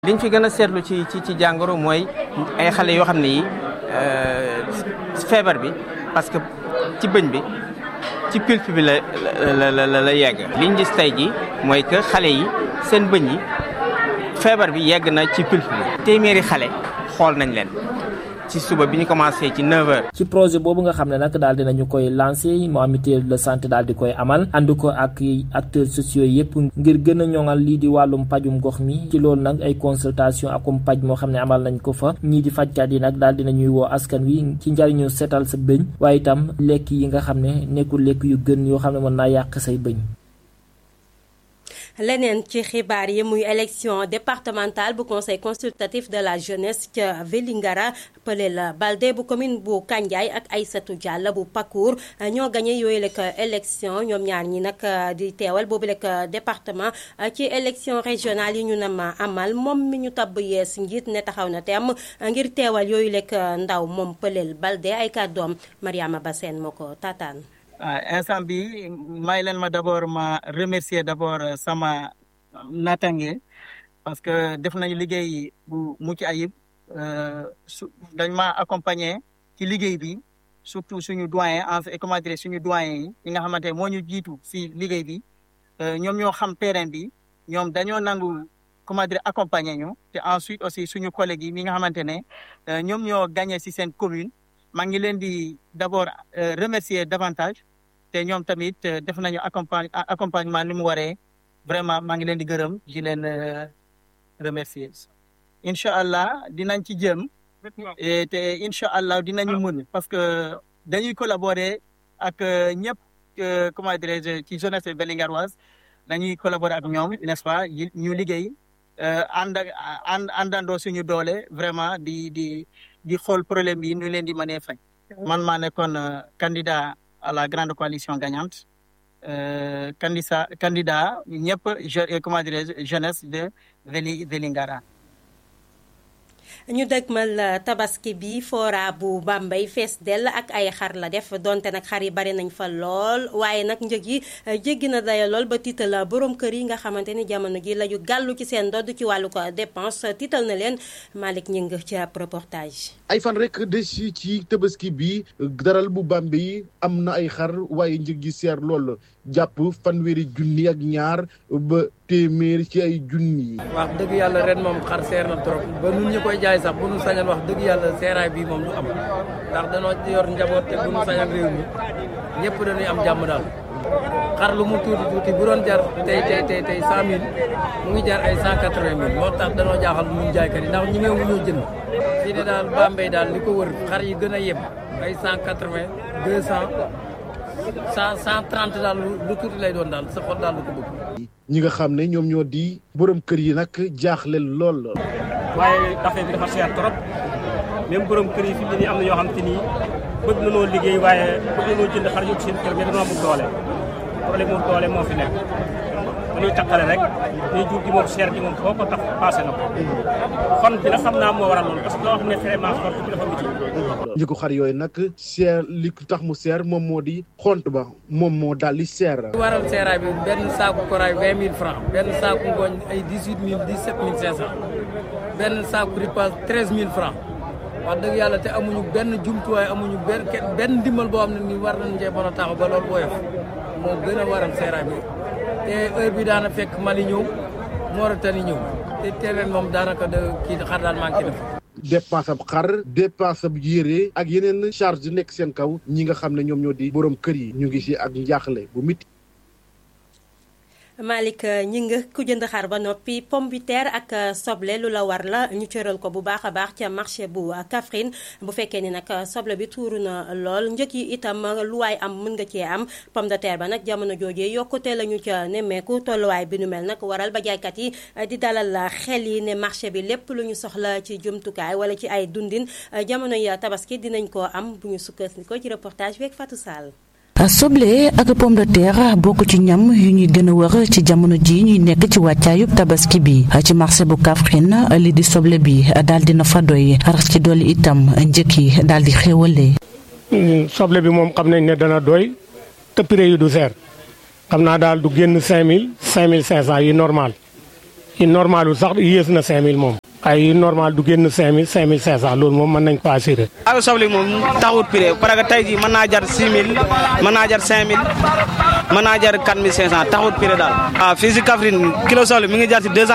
liñ fi gën a seetlu ci ci ci jàngoro mooy ay xale yoo xam ne yi feebar bi parce que ci bëñ bi ci pulpe bi la la la la yegg. liñ gis tey ji mooy que xale yi seen bëñ yi feebar bi yegg na ci pulpe bi. téeméeri xale xool nañ leen ci suba bi ñu commencé ci 9h. ci projet boobu nga xam ne nag daal dinañu koy lancé moo mutuelle de santé daal di koy amal ànd ko ak acteurs sociaux yëpp ngir gën a ñoŋal lii di wàllum pajum gox mi ci loolu nag ay consultation akum paj moo xam ne amal nañ ko fa ñii di fajkat yi nag daal dinañuy woo askan wi ci njariñu seetal sa bëñ waaye itam lekk yi nga xam ne nekkul lekk yu gën yoo xam ne mën naa yàq say bëñ. leneen ci xibaar yi muy élection départementale bu conseil consultatif de la jeunesse ca Vélingara Pelel Balde bu commune bu Kandiaye ak Aïssatou Diallo bu Pakour ñoo gagné yooyu lekk élection ñoom ñaar ñi nag di teewal boobu lekk département ci élection régionale yi ñu na ma amal moom mi ñu tabb yees njiit ne taxaw na teem ngir teewal yooyu lekk ndaw moom Pelel Balde ay kàddoom Mariama Bassène moo ko taataan waaw instant bi may leen ma d' abord ma remercier d' abord sama natange parce que def nañu liggéey bu mucc ayib su dañ ma accompagner ci liggéey bi surtout suñu doyen en comment dire suñu doyen yi yi nga xamante moo ñu jiitu si liggéey bi ñoom ñoo xam terrain bi ñoom dañoo nangu comment dire accompagner ñu te ensuite aussi suñu collègues yi mi nga xamante ne ñoom ñoo gagné si seen commune maa ngi leen di d' abord remercier davantage te ñoom tamit def nañu accompagne accompagnement ni mu waree vraiment maa ngi leen di gërëm di leen remercier incha allah dinañ ci jëm te incha allah dinañu mën parce que dañuy collaborer ak ñëpp comment dirais-je ci jeunesse vélingaroise dañuy collaborer ak ñoom n'est-ce pas ñu liggéey ànd ànd àndandoo suñu doole vraiment di di di xool problème yi ñu leen di mënee fay man maa nekkoon candidat à la grande coalition gagnante euh, candidat candidat ñëpp je comment dirais-je jeunesse de Veli Vélingara ñu dëgmal tabaski bi fora bu Bambey fees dell ak ay xar la def donte nag xar yi bari nañ fa lool waaye nag njëg yi jéggi na daya lool ba tiital borom kër yi nga xamante ni jamono ji la ñu gàllu ci seen dodd ci wàllu ko dépense tiital na leen Malick Ñing ci ab reportage. ay fan rek des ci tabaski bi daral bu Bambey am na ay xar waaye njëg yi seer lool jàpp fanweeri junni ak ñaar ba téeméer ci ay junni yi. wax dëgg yàlla ren moom xar seer na trop ba nun ñu koy jaay sax bu nu sañal wax dëgg yàlla seeraay bi moom du am ndax danoo yor njaboot te bu nu sañal réew mi ñëpp dañuy am jàmm daal xar lu mu tuuti tuuti bu doon jar tey tey tey tey cent mille mu ngi jar ay cent quatre vingt mille moo tax danoo jaaxal ñun jaaykat yi ndax ñi meewu ñoo jënd fii ne daal Bambey daal li ko wër xar yi gën a yem ay cent quatre vingt deux cent cent cent trente daal lu tuuti lay doon daal sa xol daal lu ko bëgg ñi nga xam ne ñoom ñoo di borom kër yi nag jaaxle lool. waaye affaire bi dafa cher trop même borom kër yi fi mu ne nii am na ñoo xam te ni bëgg nañoo liggéey waaye bëgg nañoo jënd xar yóbbu seen kër mais dañoo amul doole problème mu doole moo fi nekk dañuy taqale rek ñuy jur gi moom cher gi moom foo ko tax passé na ko xon bi nag xam naa moo waral loolu parce que loo xam ne vraiment xont bi dafa métti ñi ko xar yooyu nag seer li tax mu seer moom moo di xont ba moom moo daal di seer. li waral seeraay bi benn saaku koraay vingt mille francs benn saaku ngooñ ay dix huit mille dix sept mille cinq cent benn saaku ripaas treize mille francs wax dëgg yàlla te amuñu benn jumtuwaay amuñu benn benn ndimbal boo xam ne ni war nañu cee mën a taxaw ba loolu booyof moo gën a waral seeraay bi te heure bi daana fekk Mali ñëw Mauritanie ñëw te tereen moom daanaka de kii xar daal manqué na dépense ab xar dépense ab yére ak yeneen charge nekk seen kaw ñi nga xam ne ñoom ñoo di borom kër yi ñu ngi ci ak njaaxle bu mit Malick ñi nga ku jënd xar ba noppi pomme de terre ak soble lu la war la ñu cëral ko bu baax a baax ca marché bu Kaffrine bu fekkee ni nag soble bi tuuru na lool njëg yi itam lu waay am mën nga cee am pomme de terre ba nag jamono joojee yokkute la ñu ca nemmeeku tolluwaay bi nu mel nag waral ba jaaykat yi di dalal xel yi ne marché bi lépp lu ñu soxla ci jumtukaay wala ci ay dundin jamono ya tabaski dinañ ko am bu ñu sukkandikoo ci reportage bi ak Fatou Sall. soble ak pomme de terre bokk ci ñam yu ñuy gën a wër ci jamono ji ñuy nekk ci wàccaayub tabaski bi ci marché bu Kaffrine li di soble bi daal dina fa doy rax ci dolli itam njëkk yi daal di xéwalee. soble bi moom xam nañ ne dana doy te prix yi du seer xam naa daal du génn cinq mille cinq mille cinq cent yi normal yi normalul sax yées na 5000 moom ay normal du génn 5000 5500 loolu moom mën nañ ko assuré. ak soble moom taxut prix parce que tey jii mën naa jar 6000 mën naa jar 5000 mën naa jar 4500 taxut prix daal. waaw fii si Kaffrine kilo soble mi ngi jar si 200